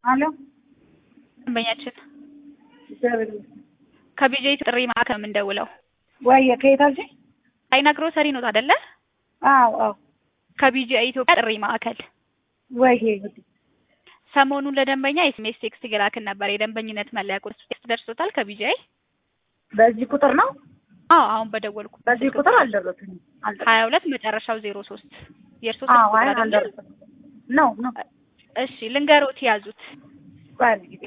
አሎ ደንበኛችን እግዚአብሔር ይመስገን። ከቢጄ ጥሪ ማዕከል የምንደውለው ወየ ከየት አልሽኝ? አይና ግሮሰሪ ኖት አይደለ? አዎ አዎ ከቢጄ ኢትዮጵያ ጥሪ ማዕከል ወይዬ ሰሞኑን ለደንበኛ ኤስኤምኤስ ቴክስት እየላክን ነበር። የደንበኝነት መለያ ቁጥር ቴክስት ደርሶታል ከቢጄ? በዚህ ቁጥር ነው? አዎ አሁን በደወልኩ በዚህ ቁጥር አልደረሰኝም። ሀያ ሁለት መጨረሻው ዜሮ ሶስት የእርሶ አዎ ስልክ አይ ቁጥር አይደለ? አልደረሰኝም። ነው ነው እሺ ልንገሮት ያዙት ባል ጊዜ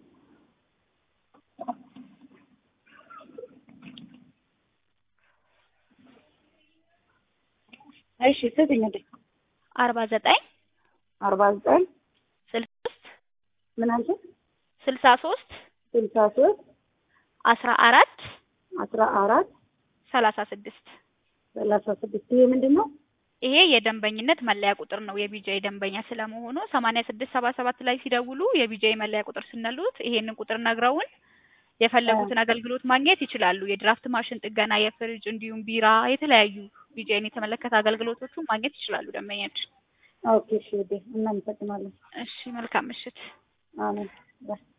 እሺ ስጥኝ እንዴ አርባ ዘጠኝ አርባ ዘጠኝ ስልሳ ሶስት ምን አልሽኝ? ስልሳ ሶስት ስልሳ ሶስት አስራ አራት አስራ አራት ሰላሳ ስድስት ሰላሳ ስድስት ይሄ ምንድን ነው? ይሄ የደንበኝነት መለያ ቁጥር ነው። የቢጃይ ደንበኛ ስለመሆኑ ሰማንያ ስድስት ሰባ ሰባት ላይ ሲደውሉ የቢጃይ መለያ ቁጥር ስንሉት ይሄንን ቁጥር ነግረውን የፈለጉትን አገልግሎት ማግኘት ይችላሉ። የድራፍት ማሽን ጥገና፣ የፍሪጅ እንዲሁም ቢራ፣ የተለያዩ ቢጃይን የተመለከተ አገልግሎቶቹን ማግኘት ይችላሉ ደንበኛችን። ኦኬ እሺ ውዴ እናመሰግናለን። እሺ መልካም ምሽት። አሜን ባይ